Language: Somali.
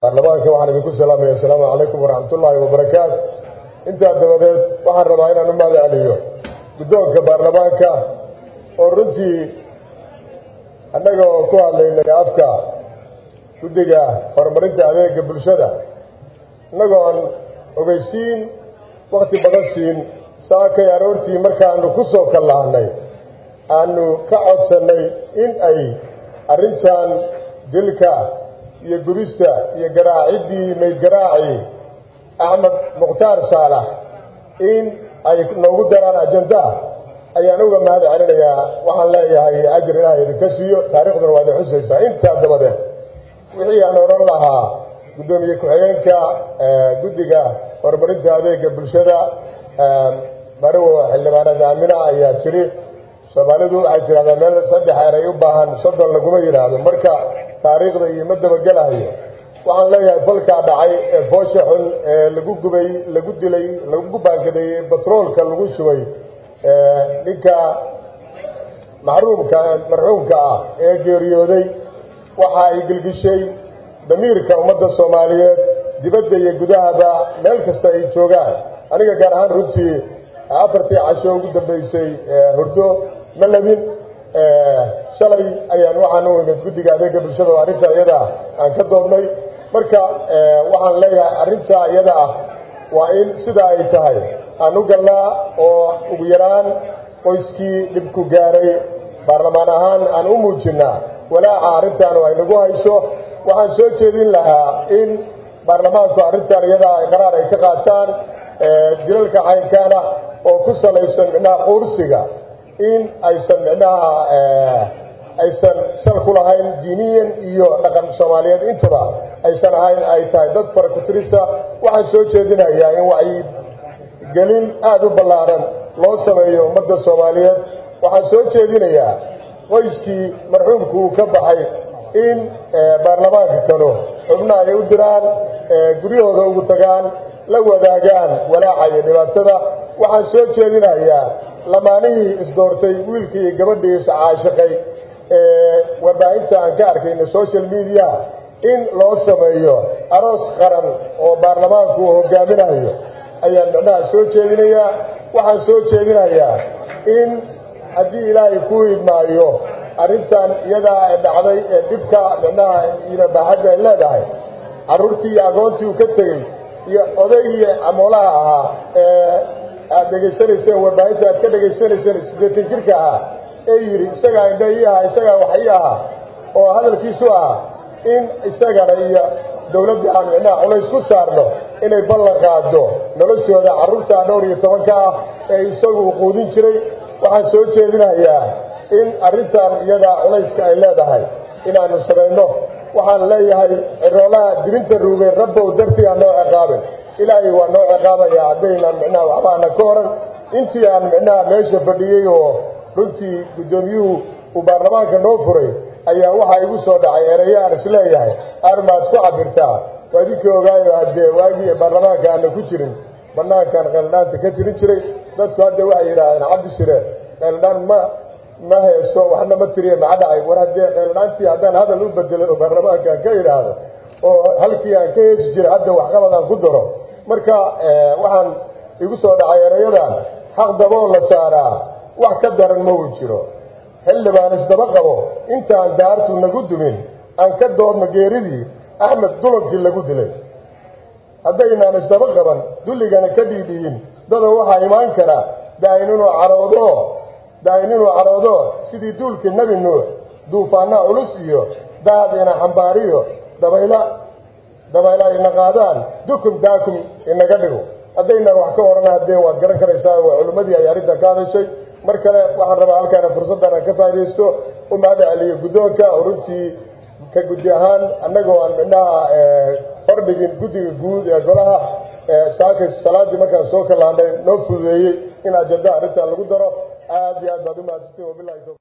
baarlamaanka waxaan idinku salaamaya asalaamu calaykum waraxmatullaahi wabarakaatu intaa dabadeed waxaan rabaa inaan u mahad celiyo guddoonka baarlamaanka oo runtii annaga oo ku hadlaynay afka guddiga horumarinta adeega bulshada innagoo aan ogeysiin wakti badan siin saakay aroortii markaanu ku soo kallahnay aanu ka codsannay in ay arrintan dilka iyo gubista iyo garaaciddii mayd garaacii axmed mukhtaar saalax in ay noogu daraan ajandaa ayaan uga mahad celinayaa waxaan leeyahay ajir ilaah idinka siiyo taariikhduna waa idin xusaysaa intaa dabadeed wixii aan odhan lahaa guddoomiye ku-xigeenka guddiga horumarinta adeega bulshada marow xildhibaanada aamina ayaa tiri soomaalidu waxay tidhahdaa meel saddex eray u baahan soddon laguma yidhaahdo marka taariikhda iyo ma dabagelahayo waxaan leeyahay falkaa dhacay ee foosha xun ee lagu gubay lagu dilay lagu baankadeeyey batroolka lagu shubay ninka maxruumka marxuumka ah ee geeriyooday waxa ay gelgishay damiirka ummadda soomaaliyeed dibadda iyo gudahaba meel kasta ay joogaan aniga gaar ahaan runtii afartii casho ugu dambeysay hurdo ma labin shalay ayaan waxaan u imid guddiga adeega bulshada oo arrinta iyada ah aan ka doodnay marka waxaan leeyahay arrinta iyada ah waa in sidaa ay tahay aan u galnaa oo ugu yaraan qoyskii dhibku gaaray baarlamaan ahaan aan u muujinnaa walaaca arrintan ay nagu hayso waxaan soo jeedin lahaa in baarlamaanku arrintan iyadaa ay qaraar ay ka qaataan dilalka caynkaana oo ku salaysan micnaha quursiga in aysan micnaha aysan shal ku lahayn diiniyan iyo dhaqan soomaaliyeed intaba aysan ahayn ay tahay dad fara kutirisa waxaan soo jeedinayaa in wacyi gelin aada u ballaaran loo sameeyo ummadda soomaaliyeed waxaan soo jeedinayaa qoyskii marxuumku uu ka baxay in baarlamaanka kano xubna ay u diraan guryahooda ugu tagaan la wadaagaan walaaca iyo dhibaatada waxaan soo jeedinayaa lamaanihii isdoortay wiilkii iyo gabadhii iscaashiqay ee warbaahinta aan ka arkayno social media in loo sameeyo aroos qaran oo baarlamaanku uu hogaaminayo ayaan micnaha soo jeedinayaa waxaan soo jeedinayaa in haddii ilaahay ku idmaayo arrintan iyadaa ee dhacday ee dhibka micnaha iyo baaxadda ay leedahay carruurtii iyo agoontii uu ka tegey iyo odaygii camoolaha ahaa ee aad dhegaysanayseen warbaahinta aad ka dhegaysanayseen siddeetan jirka ahaa ee yidhi isagaa indha ii ahaa isagaa wax ii ahaa oo hadalkiisu ahaa in isagana iyo dowladda aan micnaha culays ku saarno inay ballan qaado noloshooda carruurta dhowr iyo tobanka ah ee isagu u quudin jiray waxaan soo jeedinayaa in arrintan iyadaa culayska ay leedahay inaanu samayno waxaan leeyahay ciroolaha dibinta ruugeen rabbow dartii aan noo ciqaabin ilaahay waa noo ciqaabaya haddaynaan micnaha waxbaana ka horan intii aan micnaha meesha fadhiyey oo runtii guddoomiyuhu uu baarlamaanka noo furay ayaa waxaa igu soo dhacay ereyo aan isleeyahay armaad ku cabirtaa waa idinkii ogaayo haddee waagii baarlamaanka aana ku jirin banaankan qeeldhaanta ka jirin jiray dadku hadda waxay yidhaahdeen cabdi shire qeeldhaan ma ma heeso waxna ma tiriye maca dhacay war haddee qeeldhaantii haddaan hadal u bedelo oo baarlamaanka aan ka idhaahdo oo halkii aan ka heesi jiray hadda waxqabad aan ku daro marka waxaan igu soo dhacay erayadan xaq daboo la saaraa wax ka daran ma uu jiro xildhibaan isdaba qabo intaan daartu nagu dumin aan ka doodno geeridii axmed dulankii lagu dilay haddaynaan isdaba qaban dulligana ka dhiidhiyin dada waxaa imaan kara daain inuu caroodo daain inuu caroodo sidii duulkii nebi nuux duufaanaa culus iyo daad ina xambaariyo dabayla dabayla ina qaadaan dukun daakum inaga dhigo haddaynaan wax ka orana haddee waad garan karaysaa waa culimmadii ay arrintan ka hadashay mar kale waxaan rabaa halkaana fursaddan aan ka faa'idaysto u mahad celiyo guddoonka oo runtii ka guddi ahaan annagoo aan midnaha hordhigin guddiga guud ee golaha saaka salaadii markaan soo kalaanay noo fududeeyey in ajenda arrintan lagu daro aad iyo aad baad u mahadsantiin wabilahi